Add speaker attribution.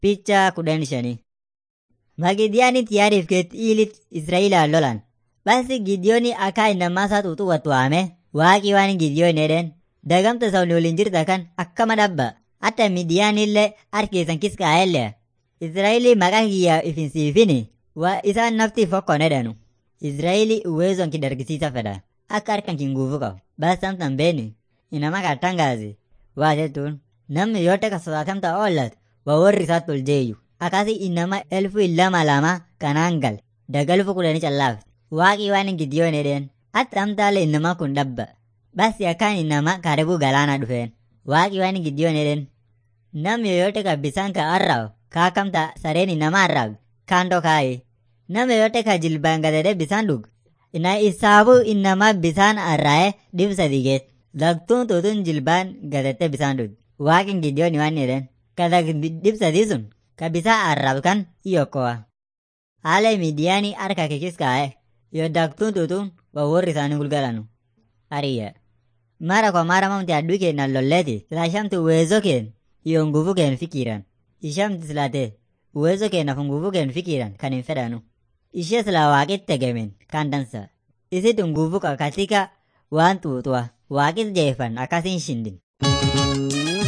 Speaker 1: Picha kudhan shanii. Magidiyaani tiyaariif keetti iilit Israa'eelaan lolan. Basi Gidiyooni akka innamaa isaa xuuxuu wattu waame waaqii waan Gidiyoon jedheen dagamta isa waliin jirta kan akkama dhabba. Hatta Midiyaanillee harkeessan kiskaa'ellee. Israa'eelii maqaa kiyyaa ifinsiifini waa isaan nafti fokkon jedhanu. Israa'eelii uweezon kidargisiisa fedha. Akka harkan kinguufu qabu. Basi samtan beeni. Inama kattangaasi. Waa jettuun namni yoota ka sodaatamta oollat waa warri isaatti ol jeeyyu. Akkasii inama elfu lama lama kanaan gal. Dagalfu kudhanii callaafte. Waaqii waan Gidiyoon jedheen. Hatta amtaalee inama kun dhabba. Basi akkaan inama karibu galaana dhufeen. Waaqii waan Gidiyoon jedheen. Namni yoyote ka bisaan ka arraabu kaakamta sareen inama arraabu kaandoo kaayi. Namni yoyote ka jilbaan gadadee bisaan dhug. Ina isaabu inama bisaan arraa'ee dhib sadi geet. Lagtuun tuutuun jilbaan gadattee bisaan dhug. Waaqin Gidiyoon waan jedheen. Ka dhib sadii sun ka bisaan arraabu kan iyokkoa. Haala midiyaanii harka kikis kaa'e. Yoo daktuun tuutuun waa warri isaanii gulgalanu. Hariyya. Mara kwa mara mamti aduu keenan lolleeti. Sila shamti uwezo keen iyo nguvu keen fikiran. Ishamti silate uwezo keenaf nguvu keen fikiran kan hin fedhanu. Ishee sila waaqit tegemen kan dansa. Isitu nguvu katika waan tuutua. Waaqit jeefan akkasiin shindin.